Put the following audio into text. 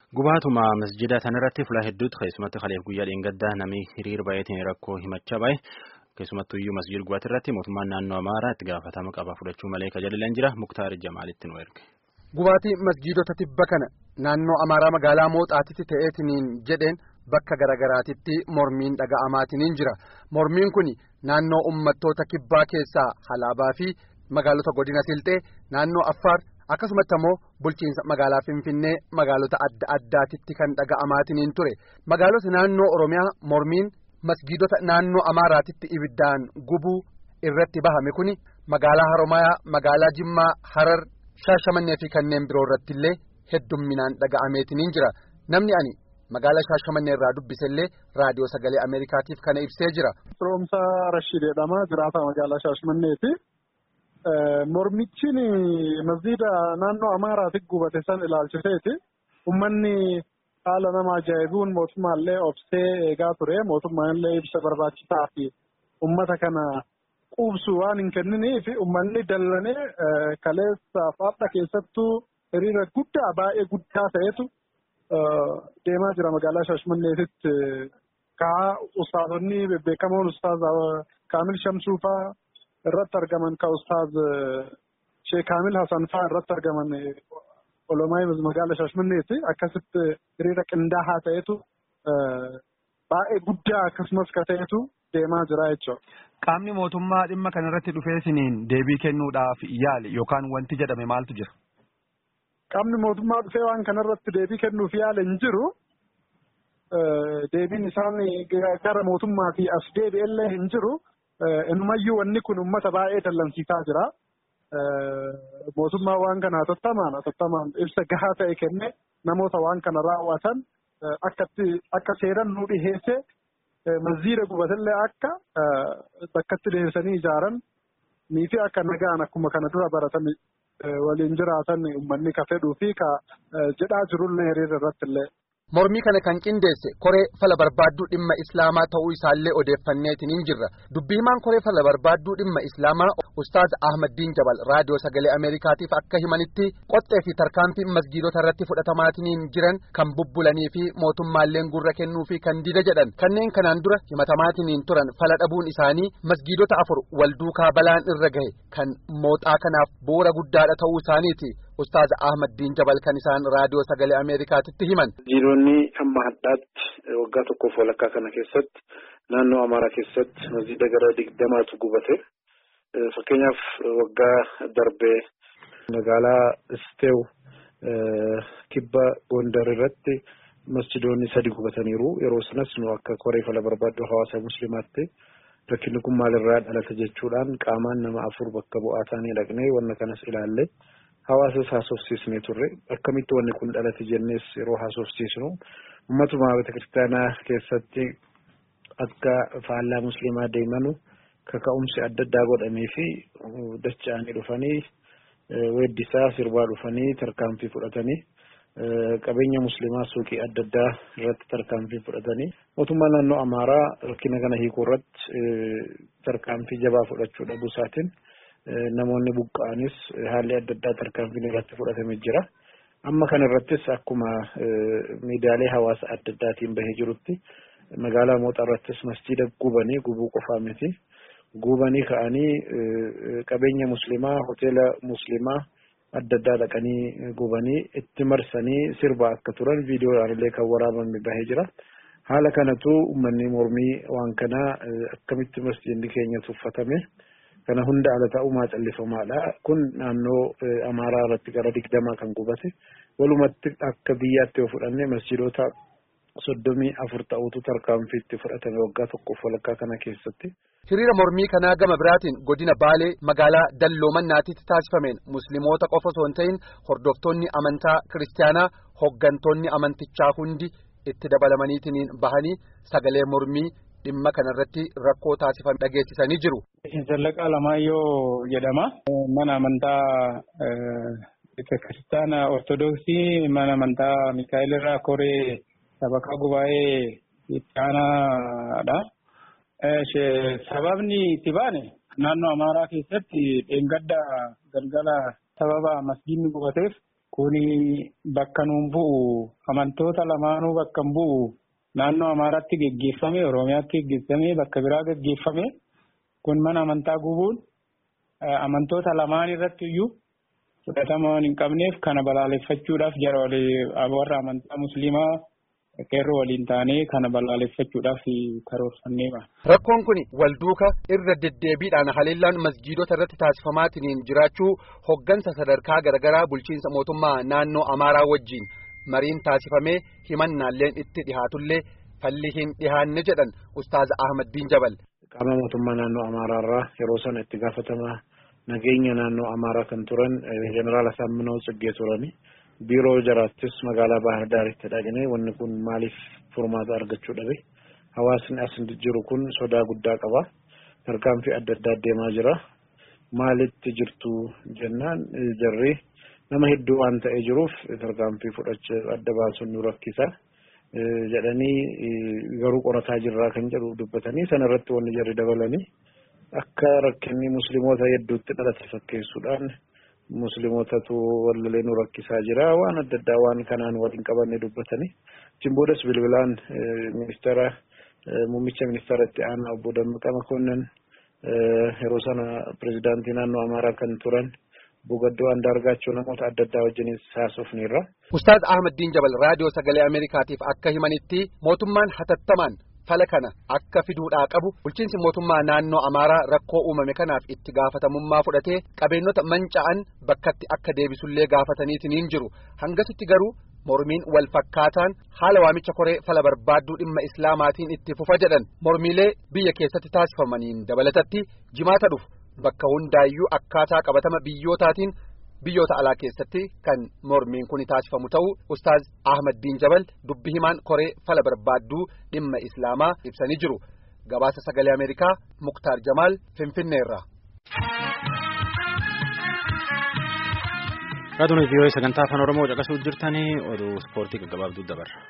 Gubaatuma masjida sanarratti fuula hedduutti keessumatti kaleef guyyaa dheengaddaa namni hiriira baay'ateen rakkoo himachaa bahe keessumattuu iyyuu masjid gubaati irratti mootummaan naannoo Amaaraa itti gaafatama qaba fudhachuu malee kajajalan jira Muktaar Jamaalitti nu erge. Gubaatii masjiidota tibba kana naannoo Amaaraa magaalaa Mooxaatitti ta'eetiniin jedheen bakka garagaraatitti mormiin dhaga'amaatiniin jira. Mormiin kun naannoo uummattoota kibbaa keessaa Halaabaa fi magaalota godina Silxee naannoo Affaar akkasumatti ammoo bulchiinsa magaalaa Finfinnee magaalota adda addaatitti kan dhaga'amaatiniin ture. Magaalota naannoo Oromiyaa mormiin masjiidota naannoo Amaaraatitti ibiddaan gubuu irratti bahame kuni magaalaa Haromayaa, magaalaa Jimmaa, Harar. Shaashamannee fi kanneen biroo irratti illee heddumminaan dhaga'ameetiniin jira namni ani magaalaa Shaashamannee irraa dubbisellee raadiyoo sagalee Ameerikaatiif kana ibsee jira. Firoomsaa Rashid jedhama jiraata magaalaa Shaashamanneeti. Mormichiin masjiida naannoo Amaaraatti gubate san ilaalchiseeti. Uummanni haala nama ajaa'ibuun mootummaallee obsee eegaa ture. Mootummaallee ibsa barbaachisaa fi uummata kana. Quubsu waan hin kenniniif uummanni dallanee kaleessa faadha keessattuu hiriira guddaa baay'ee guddaa ta'etu deemaa jira magaalaa Shaashmanneetitti. Kaa ustaazonni bebbeekamoon ustaaz Kaamil Shamsuu fa'aa irratti argaman ka ustaaz Sheek Kaamil Hasan fa'aa irratti argaman olomaa magaalaa Shaashmanneeti akkasitti hiriira qindaa'aa ta'etu baay'ee guddaa akkasumas ka ta'etu deemaa jira jechuudha. Qaamni mootummaa dhimma kanarratti dhufeesiniin deebii kennuudhaaf yaale yookaan wanti jedhame maaltu jira? Qaamni mootummaa dhufee waan kanarratti deebii kennuuf yaale hin jiru. Deebiin isaan gara mootummaatii as deebi'ellee hin jiru. Inumayyuu wanni kun uummata baay'ee dallansiisaa jira. Mootummaa waan kana hatattamaan hatattamaan ibsa gahaa ta'e kenne namoota waan kana raawwatan akka seeran nu dhiheesse. Masjiida gubatallee akka bakkatti deebisanii ijaaran nii fi akka nagaan akkuma kana dura baratan waliin jiraatan uummanni ka fedhuu fi ka jedhaa jirullee hiriira irratti illee. Mormii kana kan qindeesse koree fala barbaadduu dhimma Islaamaa ta'uu isaallee odeeffanneetiin jirra. Dubbii himaan koree fala barbaadduu dhimma Islaamaa Ustaaz Ahmaddiin Jabal raadiyoo sagalee Ameerikaatiif akka himanitti qoxxee fi tarkaanfii masjiidota irratti fudhatamaatiin jiran kan bubbulanii fi mootummaalleen gurra kennuu fi kan dida jedhan. Kanneen kanaan dura himatamaatiin turan fala dhabuun isaanii masjiidota afur wal duukaa balaan irra gahe kan mooxaa kanaaf bu'uura guddaadha ta'uu isaaniiti. Ustaaz Ahmaddiin Jabal kan isaan raadiyoo sagalee Ameerikaatitti himan. Masjiidonni amma hadhaatti waggaa tokkoof walakkaa kana keessatti naannoo Amaaraa keessatti masjiida gara digdamaatu gubate. Fakkeenyaaf waggaa darbee magaalaa Isteew kibba Gondar irratti masjiidonni sadi gubataniiru. Yeroo sanas nu akka koree fala barbaaddu hawaasa musliimaatti rakkinni kun maalirraa dhalata jechuudhaan qaamaan nama afur bakka bu'aa taanee dhaqnee wanna kanas ilaalle. Hawaasas haasofsiisnee turre akkamitti wanni kun dhalate jennees yeroo haasofsiisnu uummatuma beekiristaanaa keessatti akka faallaa musliimaa deemanu kaka'umsi adda addaa godhamee fi dacha'anii dhufanii weeddisaa sirbaa dhufanii tarkaanfii fudhatanii qabeenya musliimaa suuqii adda addaa irratti tarkaanfii fudhatanii mootummaa naannoo Amaaraa rakkina kana hiikuu irratti tarkaanfii jabaa fudhachuu dhabuu isaatiin. Namoonni buqqa'anis haalli adda addaa tarkaanfiin irratti fudhatamee jira. Amma kana irrattis akkuma miidiyaalee hawaasa adda addaatiin bahee jirutti magaalaa Mooxaa irrattis masjiida gubanii gubuu qofaa miti. Gubanii ka'anii qabeenya musliimaa hoteela musliimaa adda addaa dhaqanii gubanii itti marsanii sirbaa akka turan viidiyoodhaan illee kan waraabame bahee jira. Haala kanatu uummanni mormii waan kanaa akkamitti masjiidni keenya tuffatame. Kana hunda ala ta'umaa callifamaadha. Kun naannoo Amaaraa irratti gara digdamaa kan gubate. Walumatti akka biyyaatti yoo fudhanne masjiidota soddomii afur ta'utu tarkaanfiitti fudhatame waggaa tokkoof walakkaa kana keessatti. Hiriira mormii kanaa gama biraatiin godina Baalee magaalaa Dalloomannaatitti taasifameen musliimoota qofa osoo hin ta'in hordoftoonni amantaa kiristaanaa hoggantoonni amantichaa hundi itti dabalamaniitiin bahanii sagalee mormii. Dhimma kanarratti rakkoo taasifame dhageessisanii jiru. Zallaqaa Lamaayyoo jedhama. Mana amantaa kiristaana Ortodoksii mana amantaa Mikaa'el irraa koree sabakaa gubaa'ee itti aanaadha. Sababni itti baane naannoo Amaaraa keessatti dheengadda galgala sababa masjiidni gubateef kuni bakka nuun bu'u amantoota lamaanuu bakka hin bu'u naannoo Amaaraatti geggeeffame Oromiyaatti geggeeffame bakka biraa geggeeffame kun mana amantaa gubuun amantoota lamaan irratti iyyuu fudhatama waan hin qabneef kana balaaleffachuudhaaf jara warra amantaa musliimaa qeerroo waliin taanee kana balaaleffachuudhaaf karoorfanneema. Rakkoon kun wal duuka irra deddeebiidhaan haleellaan masjiidota irratti taasifamaatiin jiraachuu hoggansa sadarkaa garaagaraa bulchiinsa mootummaa naannoo Amaaraa wajjin mariin taasifamee himannaalleen itti dhihaatullee falli hin dhihaanne jedhan Ustaaz Ahmad Jabal. Qaama mootummaa naannoo Amaaraa irraa yeroo sana itti gaafatamaa nageenya naannoo Amaaraa kan turan Jeneraal Asaaminoo Tsiggee turani. Biiroo jaraattis magaalaa Baahir Daaritti dhaqnee wanni kun maaliif furmaata argachuu dhabe? Hawaasni as jiru kun sodaa guddaa qaba. Tarkaanfii adda addaa deemaa jira. Maalitti jirtu jennaan jarri nama hedduu waan ta'ee jiruuf tarkaanfii fudhachuu adda baasuun nu rakkisa. jedhanii garuu qorataa jirraa kan jedhu dubbatanii sana irratti wanni jarri dabalanii akka rakkinni musliimoota hedduutti dhalate fakkeessuudhaan musliimootatu wallalee nu rakkisaa jira waan adda addaa waan kanaan waliin qabanne dubbatanii achiin boodas bilbilaan ministeera muummicha ministeera itti aanaa obbo Dammaqa Makonnan yeroo sana pirezidaantii naannoo Amaaraa kan turan Bugaddoo Andaargaachoo namoota adda addaa wajjinis haasofneerra. Ustaaz Ahmadiin Jabal raadiyoo sagalee Ameerikaatiif akka himanitti mootummaan hatattamaan fala kana akka fiduudhaa qabu bulchiinsi mootummaa naannoo Amaaraa rakkoo uumame kanaaf itti gaafatamummaa fudhatee qabeenyota manca'an bakkatti akka deebisullee gaafataniitiin jiru hangasitti garuu mormiin wal fakkaataan haala waamicha koree fala barbaadduu dhimma islaamaatiin itti fufa jedhan mormiilee biyya keessatti taasifamaniin dabalatatti jimaata dhufu. Bakka hundaayyuu akkaataa qabatama biyyootaatiin biyyoota alaa keessatti kan mormiin kun taasifamu ta'uu Ustaaz Ahmadiin Jabal dubbi himaan koree fala barbaadduu dhimma Islaamaa ibsanii jiru. Gabaasa sagalee Ameerikaa Muktaar Jamaal Finfinneerra. Raadiyoo Viiyoo sagantaa afaan Oromoo caqasuuf jirtanii oduu ispoortii gaggabaabduu dabarra.